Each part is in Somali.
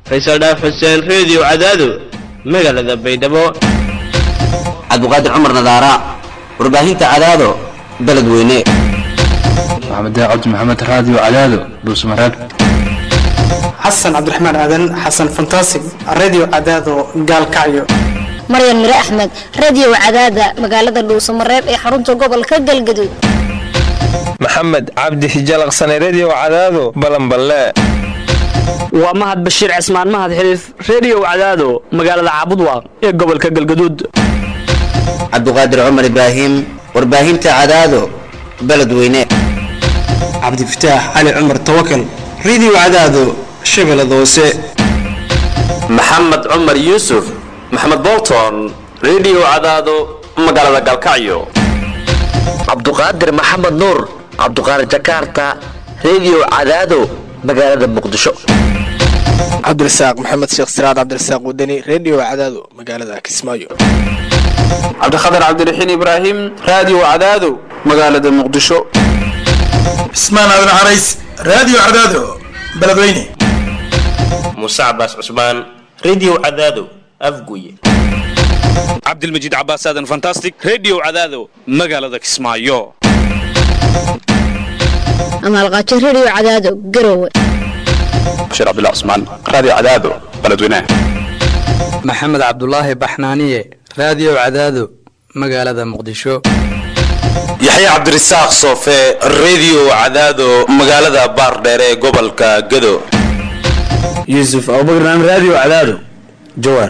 faysal dhaaf xuseen reediyo cadaado magaalada baydhabo cabdiqaadir cumar nadaara warbaahinta cadaado beledweyne maxamed cabdi maxamed raadiyo cadaado dhuusmareeb xasan cabdiraxmaan aadan xasan fantasig radio cadaado gaalkacyo maryan mire axmed radio cadaada magaalada dhuusamareeb ee xarunta gobolka galgaduud maxamed cabdi hijalaqsane redio cadaado balanballe waa mahad bashiir cismaan mahad xiliif reediyo cadaado magaalada caabudwaaq ee gobolka galgaduud cabdiqaadir cumar ibraahim warbaahinta cadaado beledweyne cabdifataax cali cumar tawakal radio cadaado shabeellada hoose maxamed cumar yuusuf maxamed bolton redio cadaado magaalada galkacyo cabduqaadir maxamed nuur cabduqaadir jakarta redio cadaado magaalada muqdisho cabdirasaaq maxamed sheekh siraad cabdirasaaq wadani redio cadaado magaalada kismaayo cabdikhatar cabdiraxiin ibraahim radio cadaado magaalada muqdisho cismaan aadan carays radio cadaado beledweyne muuse cabaas cusmaan redio cadaado afguye cabdilmajiid cabaas aadan fantastic redio cadaado magaalada kismaayo amaalqaajo redio cadaado garowe bashiir cabdullah cusmaan radio cadaado beledweyne maxamed cabdulaahi baxnaaniye radio cadaado magaalada muqdisho yaxya cabdirasaaq soofe redio cadaado magaalada baardheer ee gobolka gado yuusuf abubakar radio cadaado jawaar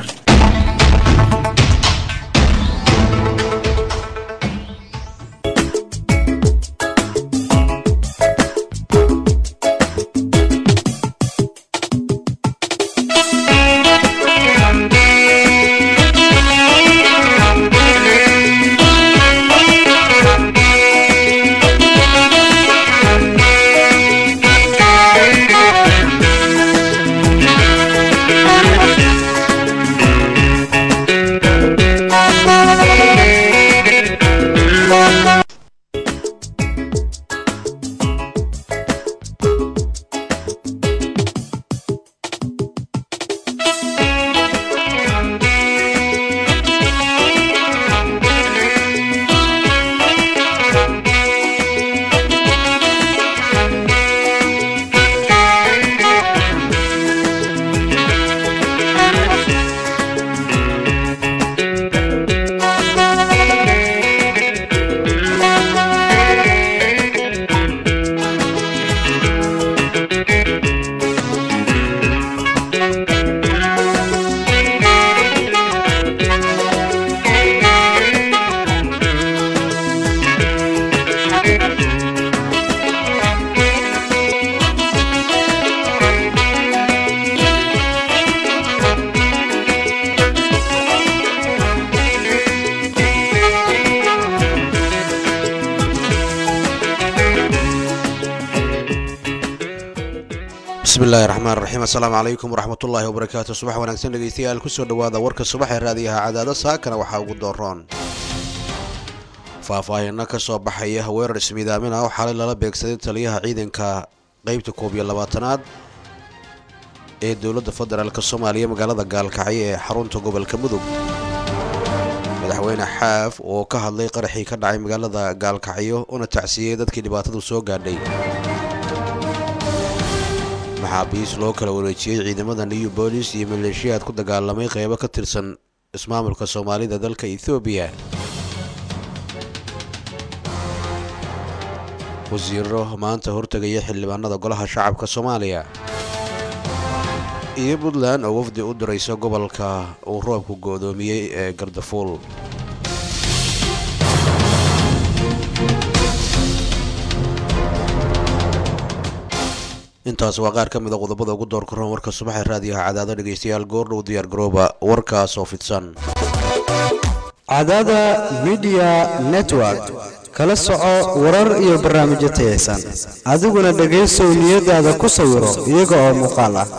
bismillahi raxmaan raxiim assalaamu calaykum waraxmatullaahi wabarakaatu subax wanaagsan dhegeystayaal kusoo dhowaada warka subax ee raadiyaha cadaado saakana waxaa ugu dooroon faahfaahino ka soo baxaya weerar ismiidaamin ah oo xalay lala beegsaday taliyaha ciidanka qeybta koob iyo labaatanaad ee dowladda federaalk soomaaliya magaalada gaalkacyo ee xarunta gobolka mudug madaxweyne xaaf oo ka hadlay qaraxii ka dhacay magaalada gaalkacyo una tacsiyey dadkii dhibaatadu soo gaadhay maxaabiis loo kala wareejiyey ciidamada new bolis iyo maleeshiyaad ku dagaalamay qeybo ka tirsan ismaamulka soomaalida dalka ethoobiya wasiiro maanta hortegaya xildhibaanada golaha shacabka soomaaliya iyo puntland oo wafdi u diraysa gobolka uu roobku goodoomiyey ee gardafuul intaas waa qaar ka mid a qodobada ugu doorka roon warka subaxee raadiyaha cadaado dhegeystayaal goordhow diyaar garooba warkaas oo fidsan cadaada midiya network kala soco warar iyo barnaamijyo tayaysan adiguna dhegaysow niyadaada ku sawiro iyaga oo muuqaal ah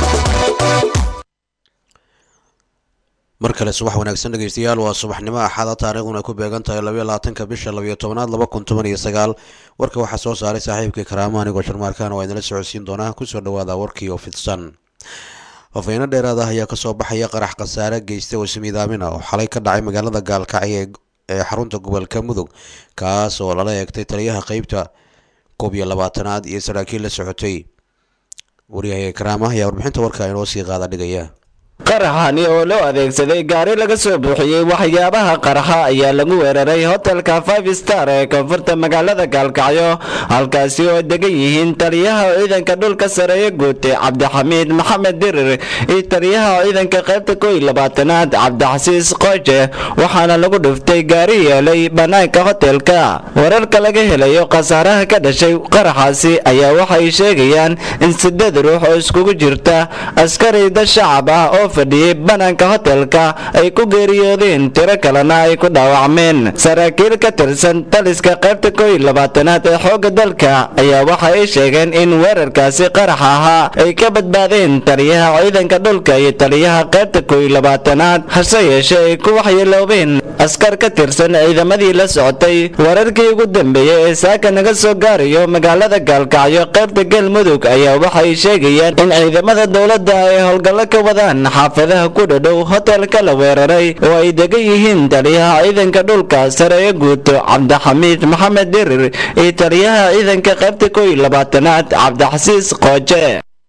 mar kale subax wanaagsan dhegeystayaal waa subaxnimo axada taariikhduna ku beegan tahay labaiyo labaatanka bisha labayo tobanaad laba kun toban iyo sagaal warka waxaa soo saaray saaxiibkii karaamo anigoo sharmaarkaan waa idinla socodsiin doonaa kusoo dhawaada warkii oo fidsan fafeyno dheeraad ah ayaa kasoo baxaya qarax khasaare geysta oo ismiidaamin ah oo xalay ka dhacay magaalada gaalkacyo ee xarunta gobolka mudug kaas oo lala eegtay taliyaha qeybta koob iyo labaatanaad iyo saraakiil la socotay waryahay karaama ayaa warbixinta warka inoo sii qaada dhigaya qaraxani oo loo adeegsaday gaari laga soo buuxiyey waxyaabaha qaraxa ayaa lagu weeraray hotelka five star ee koonfurta magaalada gaalkacyo halkaasi oo degan yihiin taliyaha ciidanka dhulka sareeye guute cabdixamiid maxamed dirir iyo taliyaha ciidanka qaybta koo iyo labaatanaad cabdixasiis qooje waxaana lagu dhuftay gaari yeelay bannaanka hotelka wararka laga helayo khasaaraha ka dhashay qaraxaasi ayaa waxay sheegayaan in sideed ruux oo iskugu jirta askarida shacab ah oo fadhiyey bannaanka hotelka ay ku geeriyoodeen tiro kalena ay ku dhaawacmeen saraakiil ka tirsan taliska qaybta koo iyo labaatanaad ee xoogga dalka ayaa waxa ay sheegeen in weerarkaasi qarax ahaa ay ka badbaadeen taliyaha ciidanka dhulka iyo taliyaha qaybta koo iyo labaatanaad hase yeeshee ay ku waxyeeloobeen askar ka tirsan ciidamadii la socotay wararkii ugu dambeeyey ee saaka naga soo gaarayo magaalada gaalkacyo qaybta galmudug ayaa waxay sheegayaan in ciidamada dowladda ay howlgallo ka wadaan xaafadaha ku dhadhow hotelka la weeraray oo ay degan yihiin taliyaha ciidanka dhulka sareeye guuto cabdixamiid maxamed dirir iyo taliyaha ciidanka qaybta koo iyo labaatanaad cabdixasiis qooje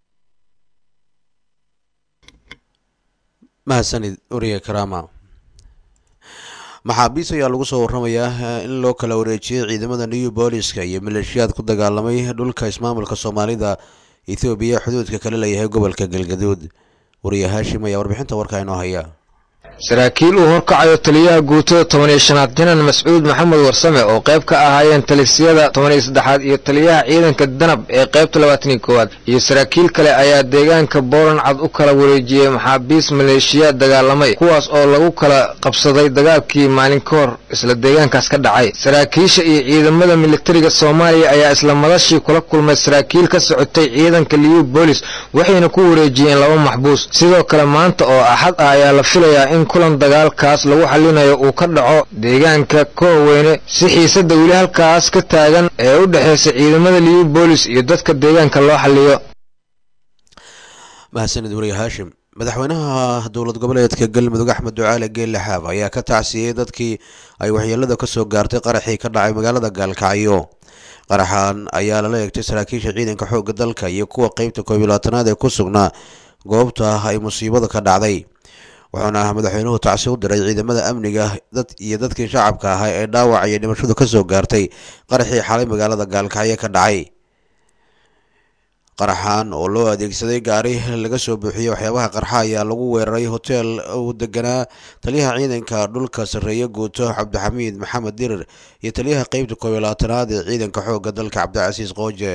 mahadsanid wariye karaama maxaabiis ayaa lagu soo waramayaa in loo kala wareejiyey ciidamada new booliska iyo maleeshiyaad ku dagaalamay dhulka ismaamulka soomaalida ethoobiya xuduudka kala leeyahay gobolka galgaduud wariye haashim ayaa warbixinta warkaa inoo haya saraakiil uu horkacayo taliyaha guutada toban iyo shanaad janan mascuud maxamed warsame oo qayb ka ahaayeen talisiyada toban iyo saddexaad iyo taliyaha ciidanka danab ee qaybta labaatan iyo koowaad iyo saraakiil kale ayaa deegaanka booran cad u kala wareejiyey maxaabiis maleeshiyaad dagaalamay kuwaas oo lagu kala qabsaday dagaalkii maalin ka hor isla deegaankaas ka dhacay saraakiisha iyo ciidamada militariga soomaaliya ayaa isla madashii kula kulmay saraakiil ka socotay ciidanka liyu boolis waxayna ku wareejiyeen laba maxbuus sidoo kale maanta oo axad ah ayaa la filayaa in kulan dagaalkaas lagu xallinayo uu ka dhaco deegaanka kooweyne si xiisadda weli halkaas ka taagan ee u dhexaysa ciidamada liyu boolis iyo dadka deegaanka loo xalliyo mahadsanid wariye haashim madaxweynaha dowlad goboleedka galmudug axmed ducaale geelle xaaf ayaa ka tacsiyey dadkii ay waxyeelada ka soo gaartay qaraxii ka dhacay magaalada gaalkacyo qaraxan ayaa lala eegtay saraakiisha ciidanka xoogga dalka iyo kuwa qeybta koob iyo labaatanaad ee ku sugnaa goobta ay musiibada ka dhacday wuxuuna madaxweynuhu tacsi u diray ciidamada amniga dad iyo dadkii shacabka ahaa ee dhaawac iyo dhimashadu ka soo gaartay qaraxii xalay magaalada gaalkacyo ka dhacay qaraxan oo loo adeegsaday gaari laga soo buuxiyey waxyaabaha qarxa ayaa lagu weeraray hotel uu deganaa taliyaha ciidanka dhulka sarreeye guuto cabdixamiid maxamed dirir iyo taliyaha qeybta koob iyo labaatanaad ee ciidanka xoogga dalka cabdicasiis qooje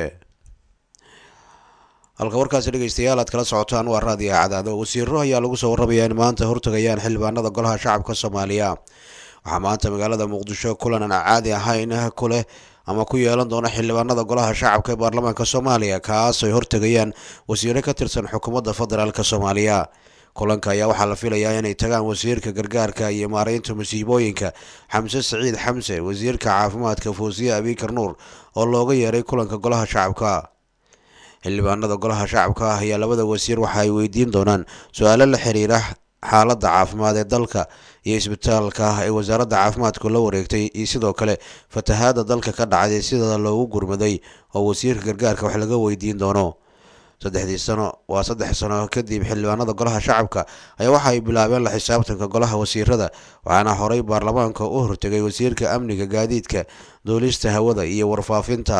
halka warkaasi dhegeystayaal aad kala socotaan waa raadiga cadaado wasiiro ayaa lagu soo warramayaa in maanta hortagayaan xildhibaanada golaha shacabka soomaaliya waxaa maanta magaalada muqdisho kulan aan caadi ahayn ku leh ama ku yeelan doona xildhibaanada golaha shacabka ee baarlamaanka soomaaliya kaas ay hortagayaan wasiiro ka tirsan xukuumadda federaalk soomaaliya kulanka ayaa waxaa la filayaa inay tagaan wasiirka gargaarka iyo maareynta musiibooyinka xamse saciid xamse wasiirka caafimaadka fuusiye abikar nuur oo looga yeeray kulanka golaha shacabka xildhibaanada golaha shacabka ah ayaa labada wasiir waxa ay weydiin doonaan su-aalo la xiriira xaaladda caafimaad ee dalka iyo isbitaalka ee wasaaradda caafimaadku la wareegtay iyo sidoo kale fatahaada dalka ka dhacday sida loogu gurmaday oo wasiirka gargaarka wax laga weydiin doono saddexdii sano waa saddex sano kadib xildhibaanada golaha shacabka ayaa waxa ay bilaabeen la xisaabtanka golaha wasiirada waxaana horey baarlamaanka u hortegay wasiirka amniga gaadiidka duulista hawada iyo warfaafinta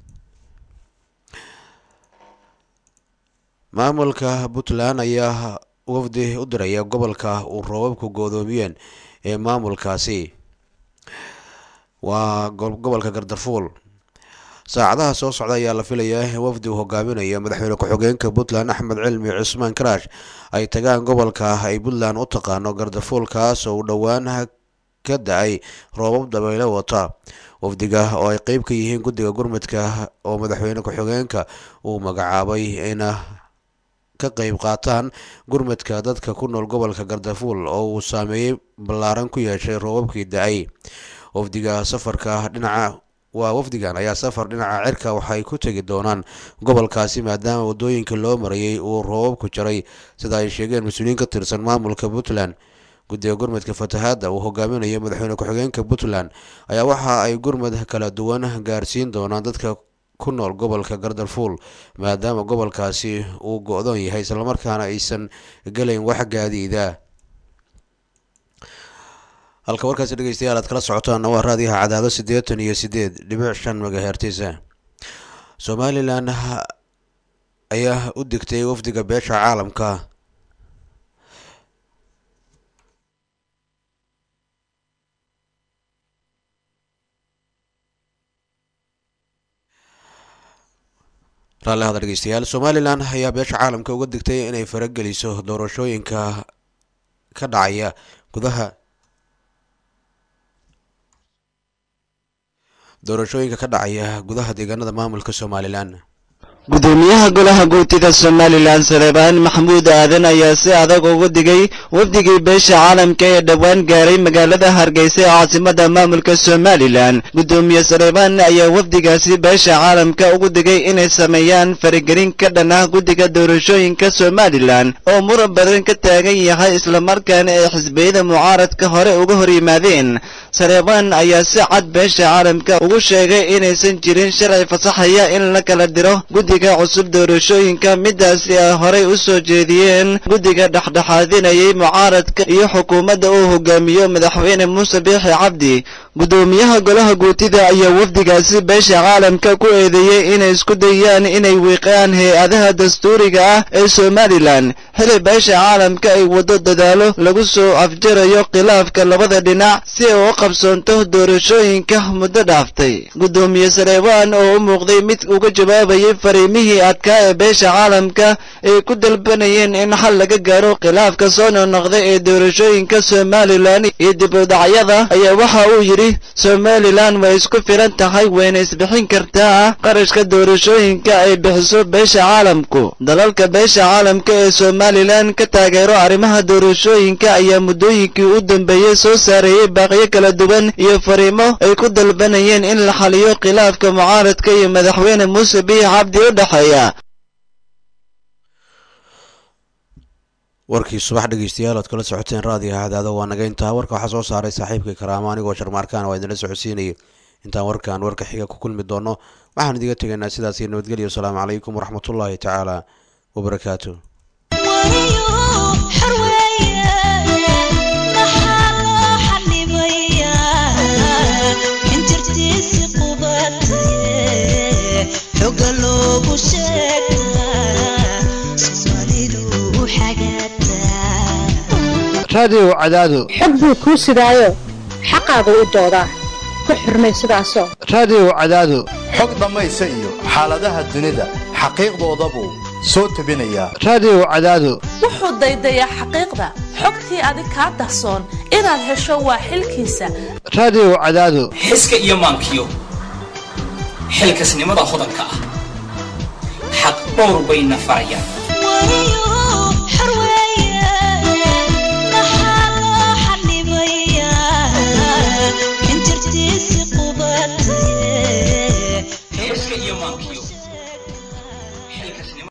maamulka puntland ayaa wafdi u diraya gobolka uu roobabku goodoomiyeen ee maamulkaasi waa gobolka gardarfuul saacadaha soo socda ayaa la filayaa in wafdi uu hogaaminayo madaxweyne ku-xigeenka puntland axmed cilmi cusmaan karaash ay tagaan gobolka ay puntland u taqaano gardarfuul kaas oo uu dhowaan ka da-ay roobab dabaylo wata wafdiga oo ay qeyb ka yihiin guddiga gurmudka oo madaxweyne ku-xigeenka uu magacaabay ina ka qeyb qaataan gurmadka dadka ku nool gobolka gardafuul oo uu saameeyey ballaaran ku yeeshay roobabkii da-ay wafdiga safarka dhinaca waa wafdigan ayaa safar dhinaca cirka waxay ku tegi doonaan gobolkaasi maadaama wadooyinka loo marayay uu roobab ku jaray sida ay sheegeen mas-uuliyiin ka tirsan maamulka puntland guddiga gurmadka fatahaadda uu hogaaminayo madaxweyne ku-xigeenka puntland ayaa waxa ay gurmad kala duwan gaarsiin doonaan dadka ku nool gobolka gardarfuul maadaama gobolkaasi uu go-doon yahay islamarkaana aysan gelayn wax gaadiida halka warkaasi dhegeystayaal aad kala socotaanna waa raadiyaha cadaado siddeetan iyo siddeed dhibic shan magahertisa somalilan ayaa u degtay wafdiga beesha caalamka raalli hada dhegeystayaal somalilan ayaa beesha caalamka uga digtay inay farageliso doorashooyinka ka dhacaya gudaha doorashooyinka ka dhacaya gudaha deegaanada maamulka somalilan gudoomiyaha golaha guurtida somalilan saleebaan maxamuud aadan ayaa si adag ugu digay wafdigii beesha caalamka ee dhowaan gaaray magaalada hargeysa ee caasimada maamulka somalilan gudoomiye saleebaan ayaa wafdigaasi beesha caalamka ugu digay inay sameeyaan faragelin ka dhan ah guddiga doorashooyinka somalilan oo muran badan ka taagan yahay islamarkaana ay xisbiyada mucaaradka hore uga hor yimaadeen saleebaan ayaa si cad beesha caalamka ugu sheegay inaysan jirin sharci fasaxaya in la kala diro guddiga cusub doorashooyinka midaasi ay horay u soo jeediyeen guddiga dhexdhexaadinayay mucaaradka iyo xukuumadda uu hogaamiyo madaxweyne muuse biixi cabdi gudoomiyaha golaha guutida ayaa wafdigaasi beesha caalamka ku eedeeyey inay isku dayaan inay wiiqaan hay-adaha dastuuriga ah ee somalilan xili beesha caalamka ay waddo dadaalo lagu soo afjarayo khilaafka labada dhinac si ay u qabsoonto doorashooyinka muddo dhaaftay gudoomiye saleebaan oo u muuqday mid uga jawaabayay fariimihii adkaa ee beesha caalamka ay ku dalbanayeen in xal laga gaaro khilaafka soo noqnoqda ee doorashooyinka somalilan iyo dib u dhacyada ayaa waxa uu yidhi somalilan way isku filan tahay wayna isbixin kartaa qarashka doorashooyinka ay bixiso beesha caalamku dalalka beesha caalamka ee somalilan ka taageero arrimaha doorashooyinka ayaa muddooyinkii u dambeeyey soo saareeyey baaqiyo kala duwan iyo fariimo ay ku dalbanayeen in la xaliyo khilaafka mucaaradka iyo madaxweyne muuse biix cabdi u dhexeeya warkii subax dhegeystayaal oad kala socoteen raadiga hadaado waa naga intaa warka waxaa soo saaray saaxiibkii karaamo anigoo sharmaarkaan waa idinla socodsiinayay intaan warkan warka xiga ku kulmi doono waxaan idiga tegaynaa sidaas iyo nabadgelyo asalaamu calaykum waraxmatullaahi tacaala wabarakaatu raadiyow cadaado xog buu kuu sidaayo xaqaagu u doodaa ku xurmay sidaasoo raadiyow cadaado xog dhammaysa iyo xaaladaha dunida xaqiiqdooda buu soo tebinayaa raadiyow cadaado wuxuu daydayaa xaqiiqda xogtii adig kaa dahsoon inaad hesho waa xilkiisa raadiyow cadaado xiska iyo maankiyo xilkasnimada hodanka ah xaq dhowr bayna farayaan